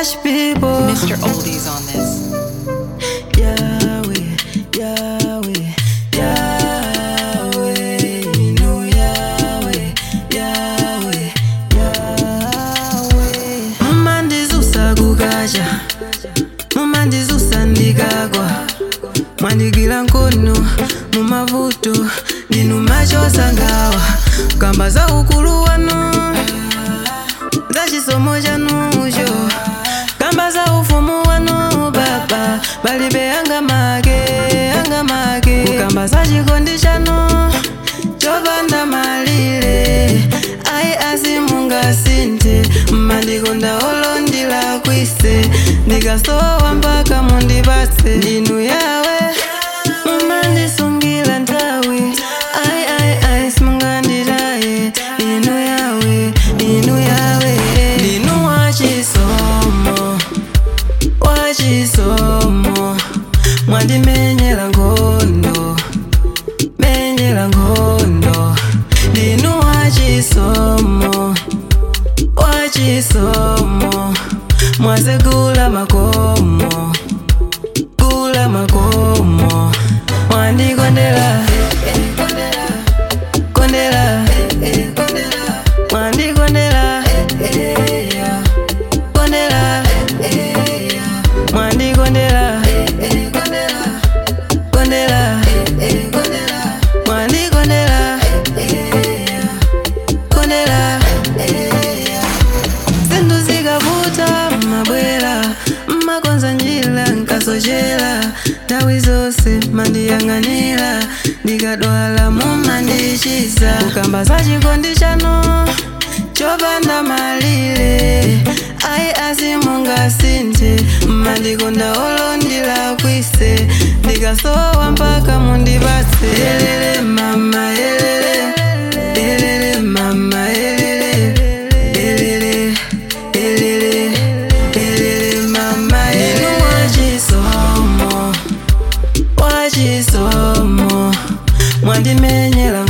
Cash people. Mr. Oldies on this. Yahweh, Yahweh, Yahweh, no Yahweh, Yahweh, Yahweh. Mumandizusa kukacha, mumandizusa ndikagwa, mwandigwira nkono mumavuto ndinu machosa ngawa kamba za ukulu wanu za chisomo chanucho kamba za ufumu wanu baba balibe anga make anga make kukamba za chikondi chanu chopanda malire ayi asimungasinthe mmandikonda olondila kwise ndikasowa mpaka mundipatse ndinu yawe mumandisungira nthawi ayi ayi ayi simunganditaye inu yawe inu yawe ndinu wachisomo wachisomo mwandimenyera nkhondo menyera nkhondo ndinu wachisomo wachisomo mwasegula makomo gula makomo mwandikondera kondera mwandikondera kondera mwandikondera kondera mwandikondera kondera zinthu zikavuta mabwera mmakonza njira nkasochera nthawi zonse mandiyang'anira ndikadwala mumandichiza kukamba za chikondi chanu chopanda malire ayi asimungasinthe mmandikonda olondila kwise ndikasowa mpaka mundipatse elele mama elele elele mama elele elele elele elele mama elele wachisomo wachisomo mwandimenyera